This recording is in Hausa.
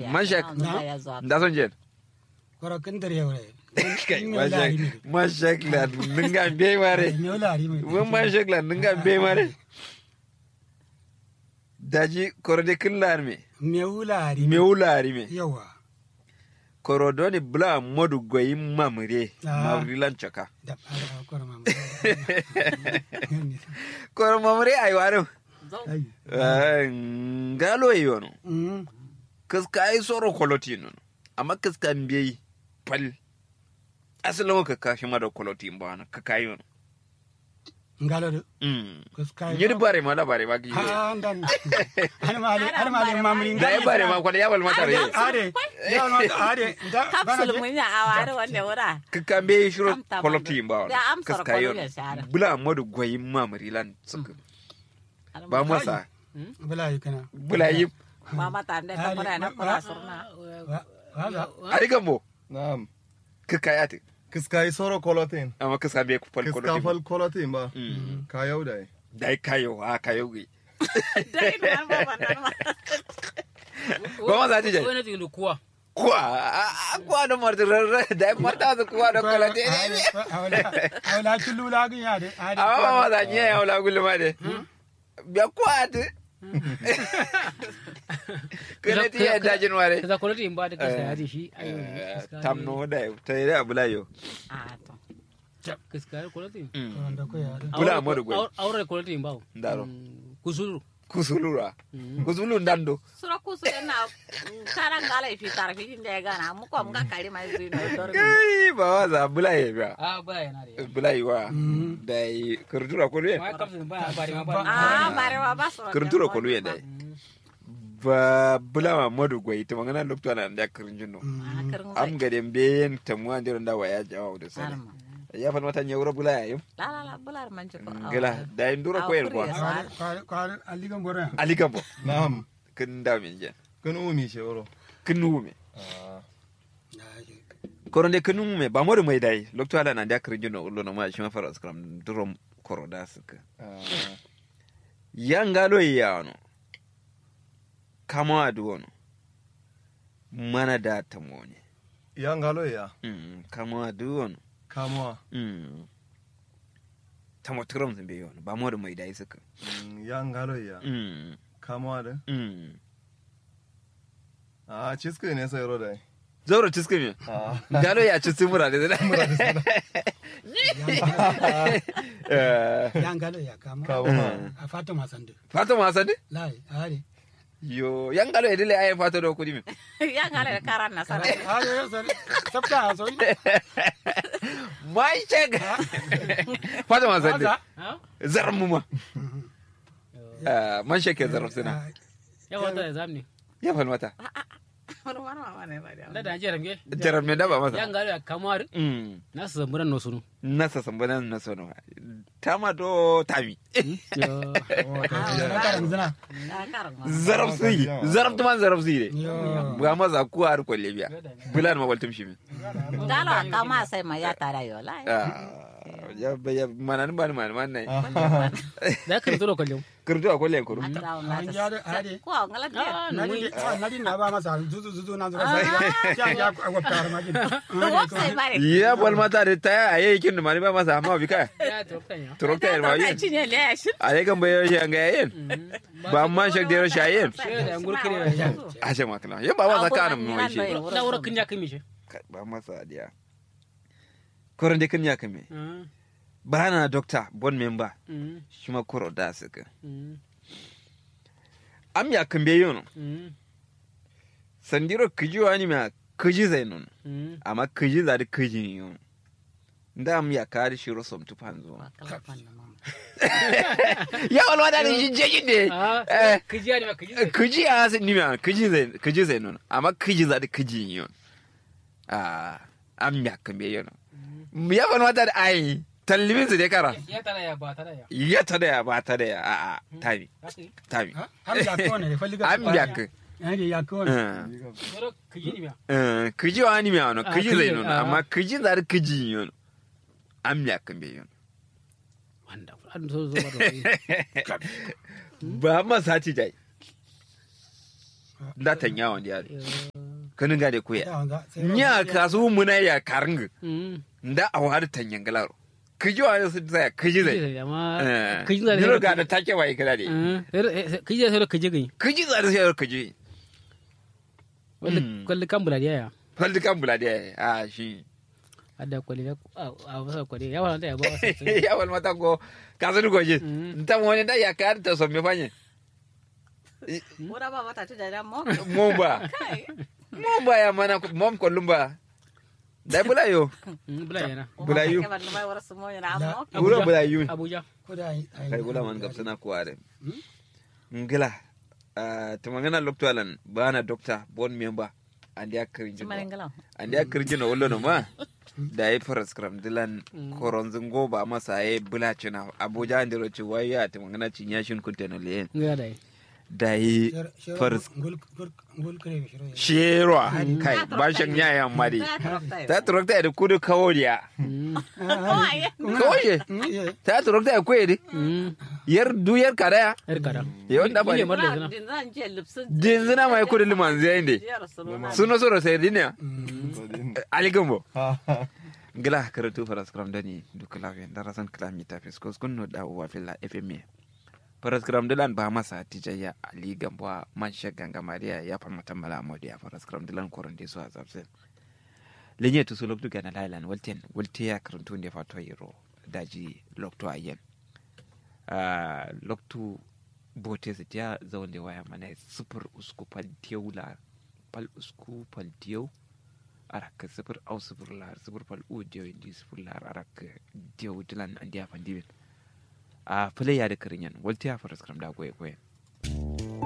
biya Mashak. na ya zo da son jen koro kin dare yore kai mashak mashak la ninga be mare me wala ri me mun mashak la ninga be mare daji korode killar me me wala ri me wulari me yawa korodoni bla modu goyi mamre Ah. mamri lan chaka da a koro mam koro mamre ay waru zo ai ngalo yono mm kaska ay soro koloti non amma kaska mbiyi pal asalin ka kashi ma da koloti mbana ka kayi yono ngalo do mm kuskai nyiri bare ma da bare ma ki ha ndan an mali an mali mamri da ya bare ma kwada ya bal mata re ade ya ma ade da kapsul mun ya aware wanda wura ka ka mbiyi shiro Am tamam koloti da- mbana da am soro kaska yono koloti shara. bula modu goyi mamri lan suka ba masa bala yi kana bula yi mama ta da ta mura na fara surna wa wa arigan bo Naam. ka kayati Kiskai soro kolotin. amma kaska mbiyi pal Kiska koloti fal kolotin ba. Mm. Ka yau da. dai kayo a kayo gi dai na ba ba na ba ma za ta je wani tilu kuwa kuwa a kuwa da marta rarra da marta su kuwa da koloti ne awla awla chulu la gi ade ade amma ba ma za ni ya wala gulma de biya kuwa ta kana ti ya dajin ware kaza kwaliti in ba da kasa ya ce shi ayo tamno da ta yi da abula yo a to kaska kwaliti wanda ko ya bula amadu gwai aure kwaliti in ba ndaro kusuru kusulura kusulu ndando sura kusu na karan gala fi tarfi inda ya gana mu ko mga kari mai zui na dor kai ba wa za bula ye biya a ba yana da yawa bula yi wa da yi kurtura ko luye ma kafin ba ba da ma ba a bare wa ba so kurtura ko luye da ba bula ma modu gwai ta magana lokto na da kurjin no am gade mbeyen tamuwa ndiro nda waya jawa da sani ya fa mata nyawra bula ya yo la la la bular man ko gela da yi nduro ko yer kwa kwar kwar aligan bora ali gambo Naam. kin da min je Kun umi shewro. kin nume Ah. koronde kin nume ba modu mai dai lokto ala na da kurjin no ullo no ma shi ma fara skram duro koro da suka Ah. yangalo yano kama aduono mana da tamone Yangalo ya. mm, kama aduono Kamwa. mm. tamo trom zimbe yono ba modu mai dai suka Mm, Yangalo ya. mm. Kamwa da. mm. Ah, cisko ne sai ro da. zoro ciske mi Ah. galo ya ci simura da zai Eh, yangalo ya kama Kamwa. a fata masande fata ma sande lai ade yo yangalo ya dile ayi fata do kudi mi ya gala karan na sara ade yo sare sabta so mai chega fata ma sande Fata? zarmu ma Eh, man shake zarmu suna ya wata da zamni ya fal mata wani wani mama ne ba da da da jira me jarar me daba masa yan gari a kamar Mm. na su zamburan no sunu nasa sambanan na sono tama do tami na karan zina ya karan ma zarab suyi zarab tuman zarab suyi de yo buga maza ku har kwalle biya bulan ma waltum shi mi galo kama sai ma ya tara yo la Ah, ya ya mana ni bani mana mana da ka zo kallon kurdu a kwalle kuru atara an na ya da ade ko ngala dia ah na no di na di na ba masa zuzu zuzu na zura sai ya ya ko tar ma gidi wo sai bare ya bol mata de ta aye kin da mani ba masa amma bi kai ya to kan ya turokta ya ma ta yin cinye le shi aye kan bayo shi an ga yin ba man shak de shi ayen shi da an gurkire ya a ce makala ya ba masa kana mu wai shi da wura kin ya kimi shi ba masa dia koran de kan ya kame ba na doctor bon member shi ma koro da suka am ya kan be yono sandiro kiji wani ma kiji zai nun amma kiji za da kiji yon da am ya kari shi rosom tu panzo ya wal wada ni jeji de eh kiji ya ne ma kiji kiji a sai ni ma kiji zai kiji zai nun amma kiji za da kiji yon ah am ya kan be yono ya wal wada da ai tallibin su dai kara ya tara ya ba tara ya ya ta da ya ba ta da ya a a tabi tabi am ya ko ne falli ga am ya kan ade ya ko ne wura kiji ne ma Eh, kiji wa ni mi ano Ah, kiji kiji, zai nun ah. amma kiji za da kiji yon am ya kan be yon wanda an so zo ba ba ma sati dai da tanya wanda ya kanin ga da kuya Ya wanga. sai nya kasu muna ya karng Mm. da a wada tanyan galaro kiji wa su tsaya kiji zai amma eh kiji da ni ga da take bai kala de kiji da sai kiji gani kiji za da sai kiji wanda Mm. kwalli kan buladi ya faldi kan bula de a shi ada kwalli da a wasa kwalli ya wala da ya ba wasa ya wal mata ko kasu ko ji Mm. ta wani da ya kar ta so me fanye Ura ba mata tu da mo. mo ba Kai. mo ba ya mana mom ko lumba dai bula yo bula yana Bula yu. Ke ban mai wara su mo yana mo. Wuro bula yu. abuja ko da ai- ai- kai gula man gabsana kuware ngila ah, tumangana loktoalan bana doctor bon member andi akirinjino Tumanin galan. andi akirinjino wollo no ma da yi faras kram dilan koronzin goba masa ya bula cina abuja andi roci waya tumangana cinyashin kunteno le ngara dai da yi Shero- shero faras ngul- ngul- ngul kire shero ya. sherwa kai bashin yayan mari Ta trokta. ta turokta da kudu kaworiya Oh ai. kawoye Mm, yeah. ta turokta da kwedi yar du yar kadaya yar kada yawan da ba Ni ne marle zina Din zan je lipsin. dinzina mai kudu liman zai ne Jiyar su nuna. suno soro sai dinya Sadin. ali gambo Ha, ha. gila karatu faras kram dani duka lafiya da rasan kalami ta fiskos kun no da uwa filla fma faras kram dilan ba masa tijaya ali gambo a man ganga mariya ya famata mala amodi ya faras kram dilan koron de so a zabsen lenye to so loktu gana lailan walten walte ya karantu ne fato yiro daji loktu ayen ah loktu bote su tiya zaune waya mana sufur usku pal la pal usku pal tiyau arak sifir au sifir lar sifir pal u diyo indi sifir lar arak diyo dilan andi afan dibin a fule ya da kirinyan walti ya faras kram da goye goye